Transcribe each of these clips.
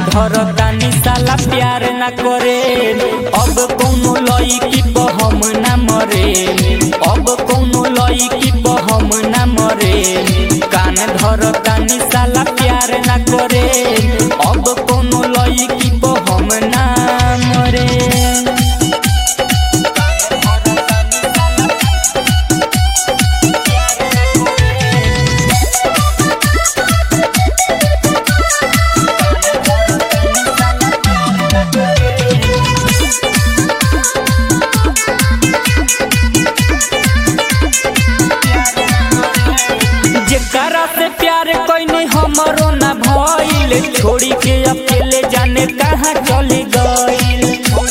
धरतानी साला प्यार ना करे अब कौनो लईकी पे हम ना मरे अब कौनो लईकी पे हम ना मरे कान धरतानी साला प्यार ना करे अब कौनो लईकी पे हम ना मरे जेकरा से प्यार कैनी हमरो ना भइल छोड़ी के अकेले जाने कहाँ चली गइल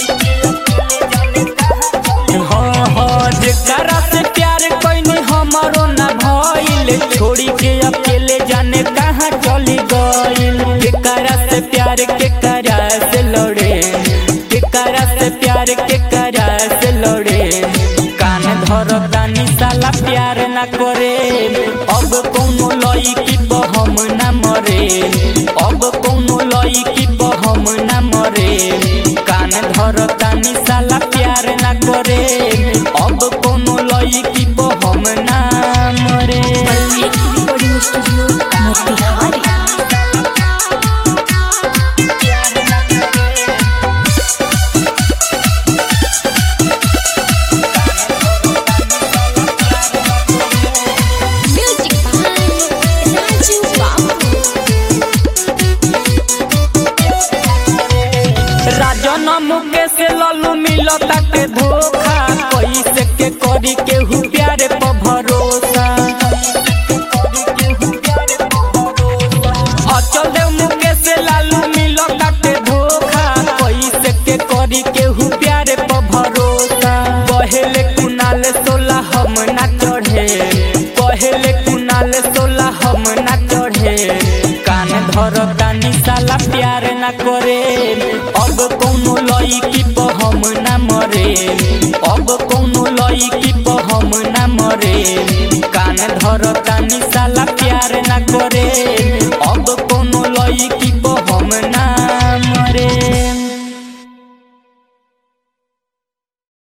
हाँ हाँ जेकरा से प्यार कैनी हमरो ना भइल छोड़ी के अकेले जाने कहाँ चली गइल केकरा से प्यार के करा से लड़े केकरा से प्यार के करा से लड़े कान धरतानी साला प्यार ना करे अब कौनो लईकी पे हम ना मरे अब कौनो लईकी पे हम ना मरे कान धरतानी साला प्यार ना करे अब कौनो लईकी पे हम ना मरे recording studio Motihari music by Raju Babu Rajan Mukesh Lallu मिलता के धोखा कैसे के करी केहू प्यार पर भरोसा अचल देव मुकेश लालू मिलता के धोखा कैसे के करी केहू प्यार पर भरोसा पहले कुनाल सोला हम ना चढ़े पहले कुनाल सोला हम ना चढ़े कान धरतानी साला प्यार ना करे अब कौनो लईकी पे हम ना मरे अब कौनो लईकी पे हम ना मरे कान धरतानी साला प्यार ना करे अब कौनो लईकी पे हम ना